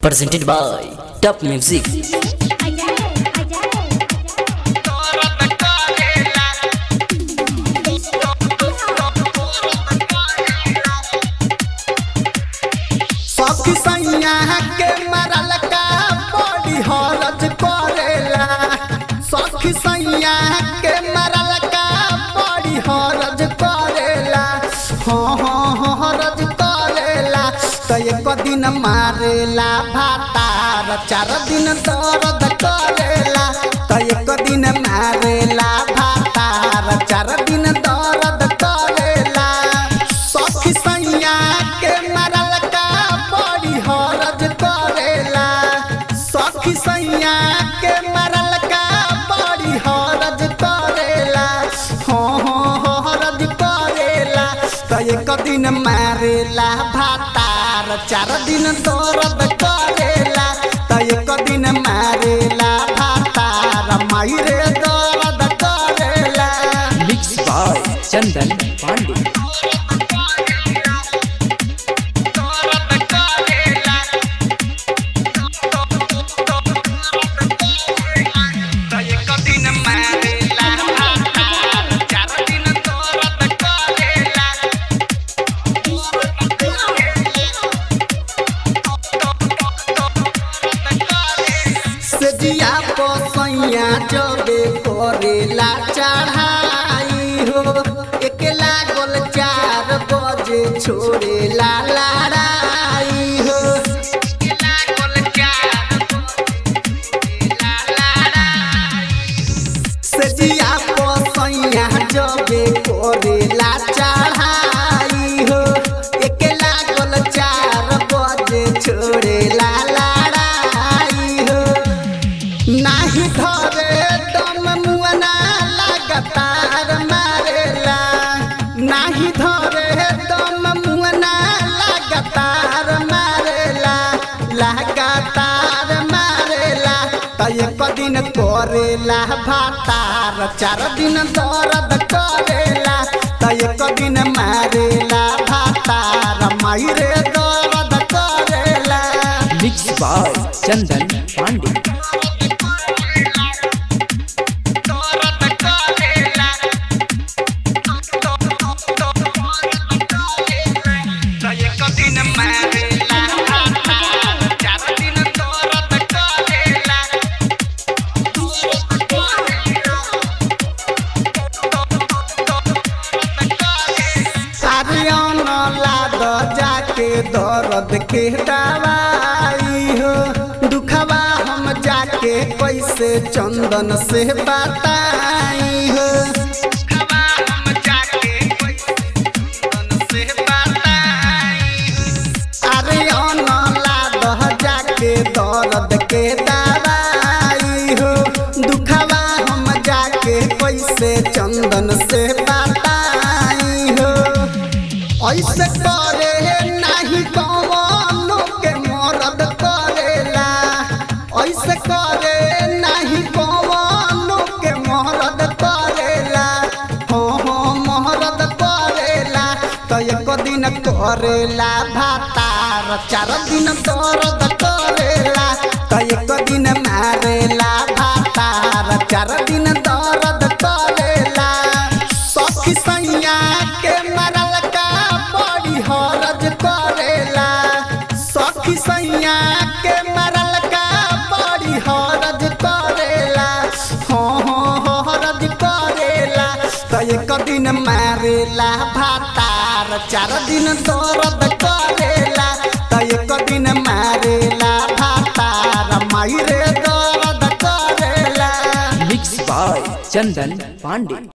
presented by Top Music. सखी सैया के मरल का बड़ी हरज करेला सखी सैया के मरल का बड़ी हरज करेला हाँ हाँ हाँ हरज करेला तो एक दिन मारेला भातार चार दिन दर्द करेला तो एक दिन मारेला भातार चार दिन दर्द करेला सखी सैया के मरल का बड़ी हरज करेला सखी सैया के मरल का बड़ी हरज करेला हाँ हाँ हाँ हरज करेला तो एक दिन मारेला भातार चार दिन दर्द करेला तो एक दिन मारेला भातार मायरे दर्द करेला Mixed by Chandan Pandey. सजिया पोसैया जबे करेला चढ़ाई हो एक लागल चार बजे छोड़ेला लड़ाई हो सजिया पोसैया जबे करेला चढ़ाई हो एक लागल चार बजे छोड़ेला लड़ाई हो नाही धरे दम मुअना लगातार मारेला नाही धरे दम मुअना लगातार मारेला लगातार मारेला त एक दिन करेला भातार चार दिन दर्द करेला त एक दिन मारेला भातार मायरे दर्द करेला Mixed by Chandan Pandey. Aryan लाद जाके दर्द के दवाई हो दुखवा हम जाके कैसे चंदन से बताई हो आर्यन लाद जाके दर्द के दवाई हो दुखवा हम जाके कैसे चंदन से बताई हो ऐसे करे नाही कवनो के मरद करेला ऐसे करे नाही कवनो के मरद करेला हो हो मरद करेला तो एक दिन करेला भातार चार दिन दर्द करेला तो एक दिन मारेला भातार चार दिन दर्द करेला सखी सैया के मरल का बड़ी हरज करेला सखी सैया के मरल का बड़ी हरज करेला हाँ हाँ हाँ हरज करेला तो एक दिन मारेला भातार चार दिन दर्द करेला तो एक दिन मारेला भातार मायरे दर्द करेला Mixed by Chandan Pandey.